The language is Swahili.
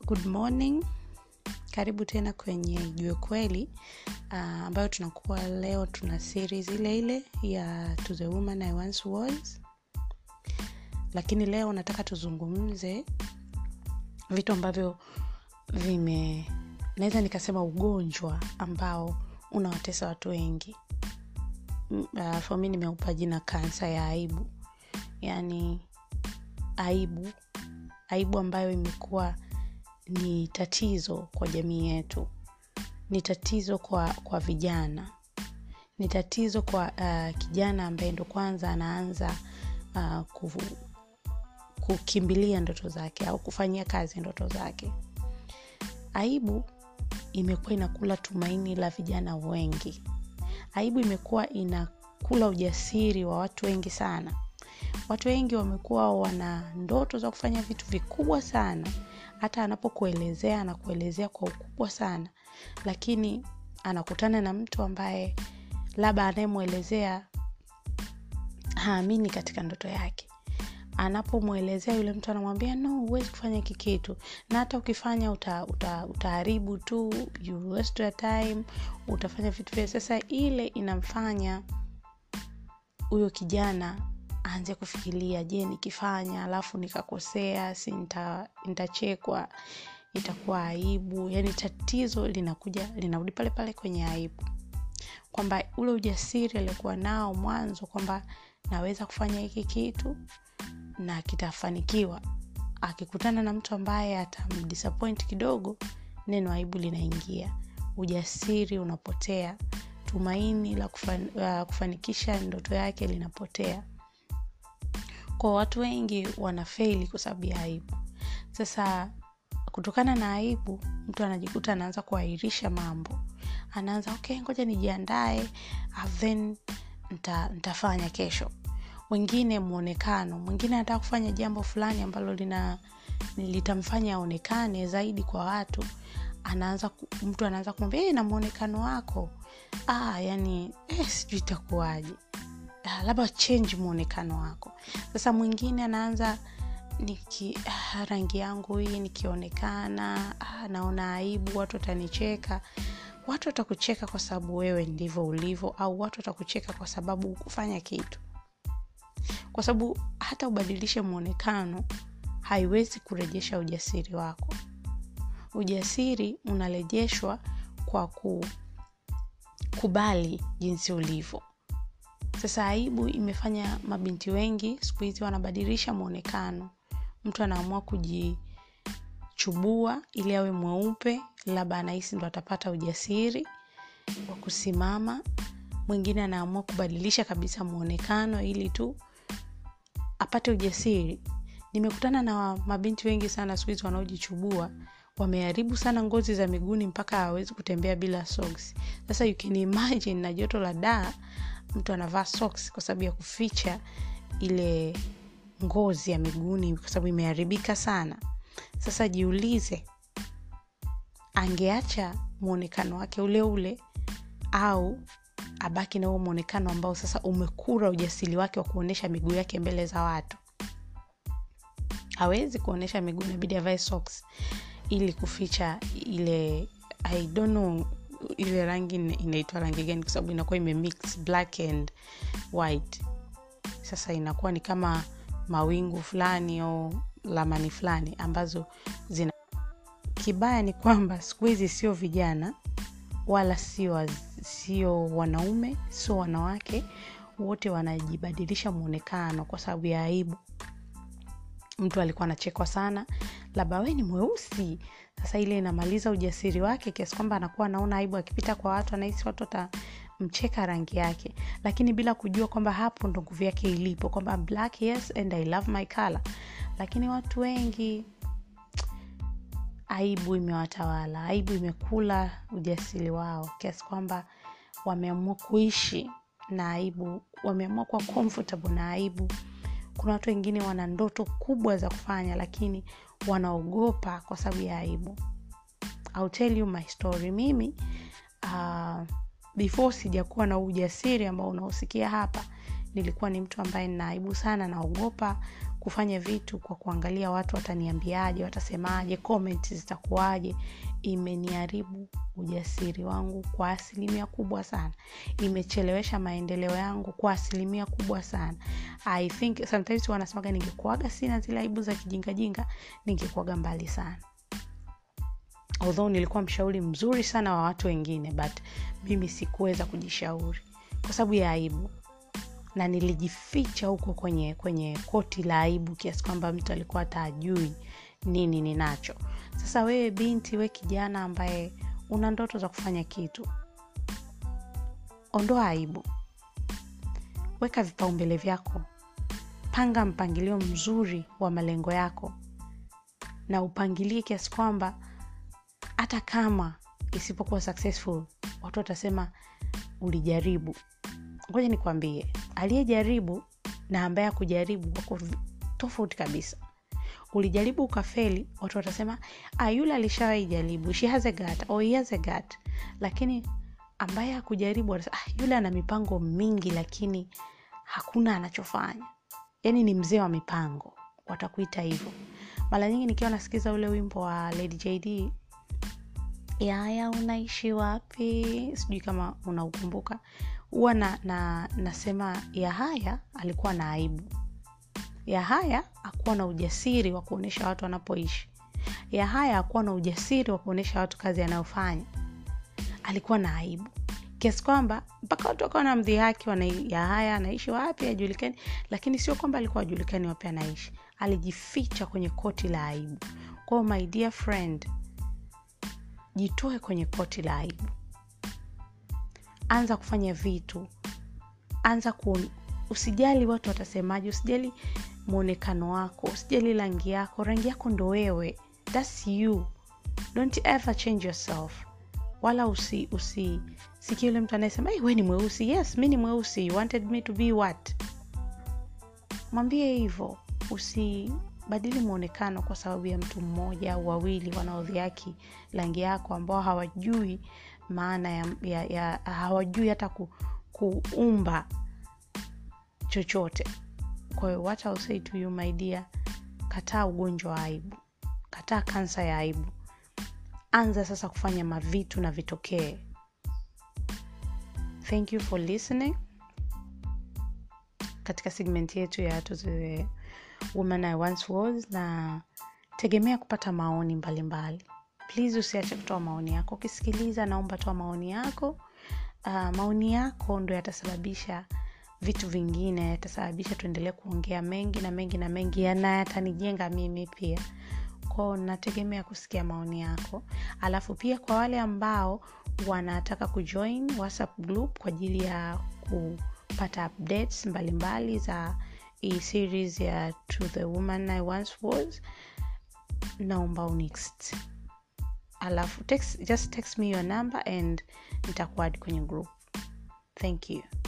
good morning karibu tena kwenye jue kweli uh, ambayo tunakuwa leo tuna series ile ile ya to the woman I once was lakini leo nataka tuzungumze vitu ambavyo vime naweza nikasema ugonjwa ambao unawatesa watu wengi uh, for mi nimeupa jina kansa ya aibu yaani aibu aibu ambayo imekuwa ni tatizo kwa jamii yetu ni tatizo kwa kwa vijana ni tatizo kwa uh, kijana ambaye ndo kwanza anaanza uh, kufu, kukimbilia ndoto zake au kufanyia kazi ndoto zake aibu imekuwa inakula tumaini la vijana wengi aibu imekuwa inakula ujasiri wa watu wengi sana watu wengi wamekuwa wana ndoto za kufanya vitu vikubwa sana hata anapokuelezea anakuelezea kwa ukubwa sana lakini anakutana na mtu ambaye labda anayemwelezea haamini katika ndoto yake anapomwelezea yule mtu anamwambia no huwezi kufanya hiki kitu na hata ukifanya uta, uta, utaharibu tu you waste your time utafanya vitu vya sasa ile inamfanya huyo kijana aanze kufikiria je nikifanya alafu nikakosea si nitachekwa itakuwa aibu yani tatizo linakuja linarudi pale pale kwenye aibu kwamba ule ujasiri aliokuwa nao mwanzo kwamba naweza kufanya hiki kitu na kitafanikiwa akikutana na mtu ambaye atamdisappoint kidogo neno aibu linaingia ujasiri unapotea tumaini la kufan, uh, kufanikisha ndoto yake linapotea kwa watu wengi wanafeili kwa sababu ya aibu sasa kutokana na aibu mtu anajikuta anaanza kuahirisha mambo anaanza okay ngoja nijiandae then nta, ntafanya kesho wengine mwonekano mwingine anataka kufanya jambo fulani ambalo lina litamfanya aonekane zaidi kwa watu anaanza mtu anaanza kumwambia hey, na mwonekano wako ah, yani eh, sijui itakuwaje ah, labda change mwonekano wako sasa mwingine anaanza niki ah, rangi yangu hii nikionekana ah, naona aibu watu watanicheka watu watakucheka kwa sababu wewe ndivyo ulivyo au watu watakucheka kwa sababu hukufanya kitu kwa sababu hata ubadilishe mwonekano haiwezi kurejesha ujasiri wako ujasiri unarejeshwa kwa kukubali jinsi ulivyo sasa aibu imefanya mabinti wengi siku hizi wanabadilisha mwonekano mtu anaamua kujichubua ili awe mweupe labda anahisi ndo atapata ujasiri wa kusimama mwingine anaamua kubadilisha kabisa mwonekano ili tu apate ujasiri nimekutana na mabinti wengi sana siku hizi wanaojichubua wameharibu sana ngozi za miguuni mpaka hawezi kutembea bila socks sasa you can imagine na joto la daa mtu anavaa socks kwa sababu ya kuficha ile ngozi ya miguuni kwa sababu imeharibika sana sasa jiulize angeacha mwonekano wake ule ule au abaki na huo mwonekano ambao sasa umekura ujasiri wake wa kuonyesha miguu yake mbele za watu hawezi kuonyesha miguu inabidi avae socks ili kuficha ile i don't know ile rangi inaitwa rangi gani kwa sababu inakuwa imemix black and white sasa inakuwa ni kama mawingu fulani au lamani fulani ambazo zina kibaya ni kwamba siku hizi sio vijana wala sio sio wanaume sio wanawake wote wanajibadilisha mwonekano kwa sababu ya aibu mtu alikuwa anachekwa sana labda we ni mweusi sasa ile inamaliza ujasiri wake kiasi kwamba anakuwa anaona aibu akipita kwa watu anahisi watu watamcheka rangi yake lakini bila kujua kwamba hapo ndo nguvu yake ilipo kwamba black yes and i love my color lakini watu wengi aibu imewatawala aibu imekula ujasiri wao kiasi kwamba wameamua kuishi na aibu wameamua kuwa comfortable na aibu kuna watu wengine wana ndoto kubwa za kufanya lakini wanaogopa kwa sababu ya aibu I'll tell you my story mimi uh, before sijakuwa na ujasiri ambao unaosikia hapa nilikuwa ni mtu ambaye ninaaibu sana naogopa kufanya vitu kwa kuangalia watu wataniambiaje watasemaje comment zitakuwaje imeniharibu ujasiri wangu kwa asilimia kubwa sana imechelewesha maendeleo yangu kwa asilimia kubwa sana i think sometimes wanasemaga ningekuaga sina zile aibu za kijingajinga ningekuaga mbali sana although nilikuwa mshauri mzuri sana wa watu wengine but mimi sikuweza kujishauri kwa sababu ya aibu na nilijificha huko kwenye kwenye koti la aibu kiasi kwamba mtu alikuwa hata ajui nini ninacho sasa wewe binti we kijana ambaye una ndoto za kufanya kitu ondoa aibu weka vipaumbele vyako panga mpangilio mzuri wa malengo yako na upangilie kiasi kwamba hata kama isipokuwa successful watu watasema ulijaribu ngoja nikwambie aliyejaribu na ambaye akujaribu wako tofauti kabisa ulijaribu ukafeli watu watasema ah, yule alishawai jaribu she has a gut, or he has a gut. lakini ambaye hakujaribu watasema ah, yule ana mipango mingi lakini hakuna anachofanya yaani ni mzee wa mipango watakuita hivyo mara nyingi nikiwa nasikiza ule wimbo wa lady jd yaya unaishi wapi sijui kama unaukumbuka huwa na, na, nasema yahaya alikuwa na aibu yahaya akuwa na ujasiri wa kuonyesha watu wanapoishi yahaya akuwa na ujasiri wa kuonyesha watu kazi anayofanya alikuwa na aibu kiasi kwamba mpaka watu wakawa na mdhihaki yahaya anaishi wapi ajulikani lakini sio kwamba alikuwa ajulikani wapi anaishi alijificha kwenye koti la aibu kwao my dear friend jitoe kwenye koti la aibu anza kufanya vitu anza ku usijali watu watasemaje usijali mwonekano wako usijali rangi yako rangi yako ndo wewe thats you don't ever change yourself wala usi usi sikia yule mtu anayesema hey, we ni mweusi yes mi ni mweusi you wanted me to be what mwambie hivyo usibadili mwonekano kwa sababu ya mtu mmoja au wawili wanaodhiaki rangi yako ambao hawajui maana ya, ya, ya hawajui hata ku, kuumba chochote kwa hiyo what I'll say to you my dear kataa ugonjwa wa aibu kataa kansa ya aibu anza sasa kufanya mavitu na vitokee thank you for listening katika segment yetu ya to the woman I once was na tegemea kupata maoni mbalimbali mbali. please usiache kutoa maoni yako ukisikiliza naomba toa maoni yako uh, maoni yako ndo yatasababisha vitu vingine yatasababisha tuendelee kuongea mengi na mengi na mengi na yatanijenga mimi pia kwao nategemea kusikia maoni yako alafu pia kwa wale ambao wanataka kujoin whatsapp group kwa ajili ya kupata updates mbalimbali mbali za hii series ya to the woman i once was naomba unext alafu text, just text me your number and nitakuadi kwenye group thank you